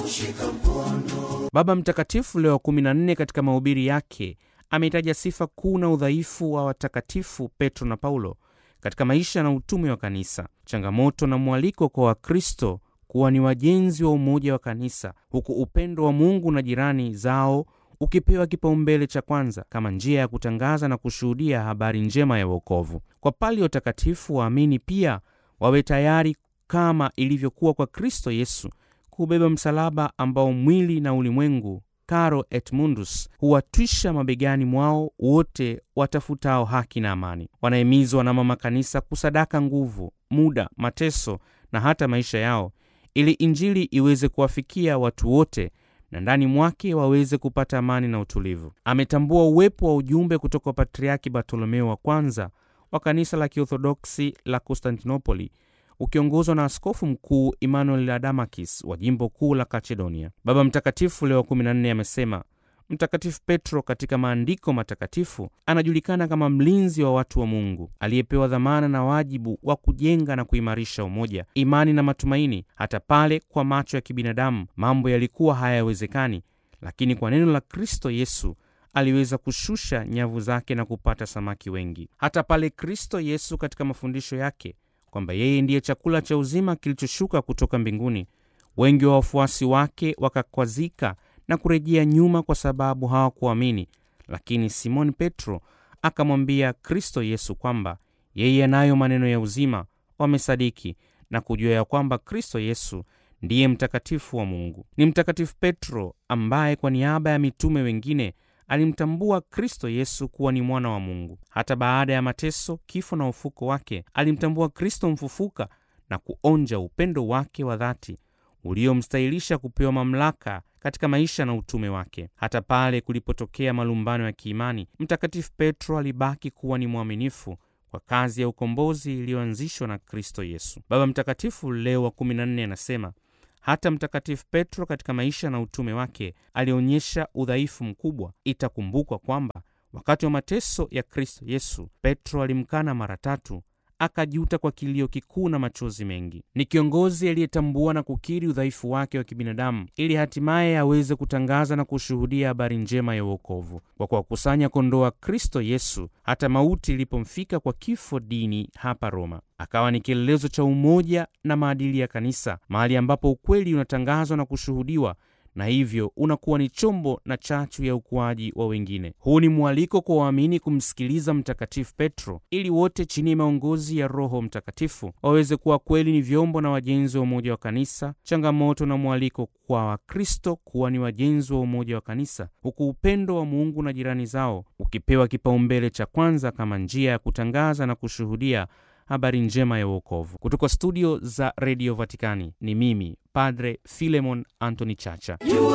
Baba Mtakatifu Leo wa 14 katika mahubiri yake ameitaja sifa kuu na udhaifu wa watakatifu Petro na Paulo katika maisha na utume wa kanisa, changamoto na mwaliko kwa Wakristo kuwa ni wajenzi wa umoja wa kanisa, huku upendo wa Mungu na jirani zao ukipewa kipaumbele cha kwanza kama njia ya kutangaza na kushuhudia habari njema ya wokovu. Kwa pali ya utakatifu, waamini pia wawe tayari kama ilivyokuwa kwa Kristo Yesu kubeba msalaba ambao mwili na ulimwengu caro et mundus huwatwisha mabegani mwao wote watafutao haki na amani. Wanahimizwa na mama kanisa kusadaka nguvu, muda, mateso na hata maisha yao ili Injili iweze kuwafikia watu wote na ndani mwake waweze kupata amani na utulivu. Ametambua uwepo wa ujumbe kutoka kwa Patriaki Bartolomeo wa kwanza wa kanisa la Kiorthodoksi la Konstantinopoli ukiongozwa na askofu mkuu Emmanuel Adamakis wa jimbo kuu la Kachedonia. Baba Mtakatifu Leo wa 14 amesema Mtakatifu Petro katika maandiko matakatifu anajulikana kama mlinzi wa watu wa Mungu aliyepewa dhamana na wajibu wa kujenga na kuimarisha umoja, imani na matumaini, hata pale kwa macho ya kibinadamu mambo yalikuwa hayawezekani, lakini kwa neno la Kristo Yesu aliweza kushusha nyavu zake na kupata samaki wengi. Hata pale Kristo Yesu katika mafundisho yake kwamba yeye ndiye chakula cha uzima kilichoshuka kutoka mbinguni, wengi wa wafuasi wake wakakwazika na kurejea nyuma kwa sababu hawakuamini. Lakini Simoni Petro akamwambia Kristo Yesu kwamba yeye anayo maneno ya uzima. Wamesadiki na kujua ya kwamba Kristo Yesu ndiye mtakatifu wa Mungu. Ni Mtakatifu Petro ambaye kwa niaba ya mitume wengine alimtambua Kristo Yesu kuwa ni mwana wa Mungu. Hata baada ya mateso, kifo na ufuko wake, alimtambua Kristo mfufuka na kuonja upendo wake wa dhati uliomstahilisha kupewa mamlaka katika maisha na utume wake. Hata pale kulipotokea malumbano ya kiimani, Mtakatifu Petro alibaki kuwa ni mwaminifu kwa kazi ya ukombozi iliyoanzishwa na Kristo Yesu. Baba Mtakatifu Leo wa 14 anasema hata Mtakatifu Petro katika maisha na utume wake alionyesha udhaifu mkubwa. Itakumbukwa kwamba wakati wa mateso ya Kristo Yesu, Petro alimkana mara tatu, akajuta kwa kilio kikuu na machozi mengi. Ni kiongozi aliyetambua na kukiri udhaifu wake wa kibinadamu ili hatimaye aweze kutangaza na kushuhudia habari njema ya uokovu kwa kuwakusanya kondoo wa Kristo Yesu hata mauti ilipomfika kwa kifo dini hapa Roma. Akawa ni kielelezo cha umoja na maadili ya kanisa, mahali ambapo ukweli unatangazwa na kushuhudiwa na hivyo unakuwa ni chombo na chachu ya ukuaji wa wengine. Huu ni mwaliko kwa waamini kumsikiliza Mtakatifu Petro ili wote chini ya maongozi ya Roho Mtakatifu waweze kuwa kweli ni vyombo na wajenzi wa umoja wa kanisa. Changamoto na mwaliko kwa Wakristo kuwa ni wajenzi wa umoja wa kanisa, huku upendo wa Mungu na jirani zao ukipewa kipaumbele cha kwanza kama njia ya kutangaza na kushuhudia habari njema ya uokovu. Kutoka studio za redio Vatikani ni mimi Padre Filemon Anthony Chacha.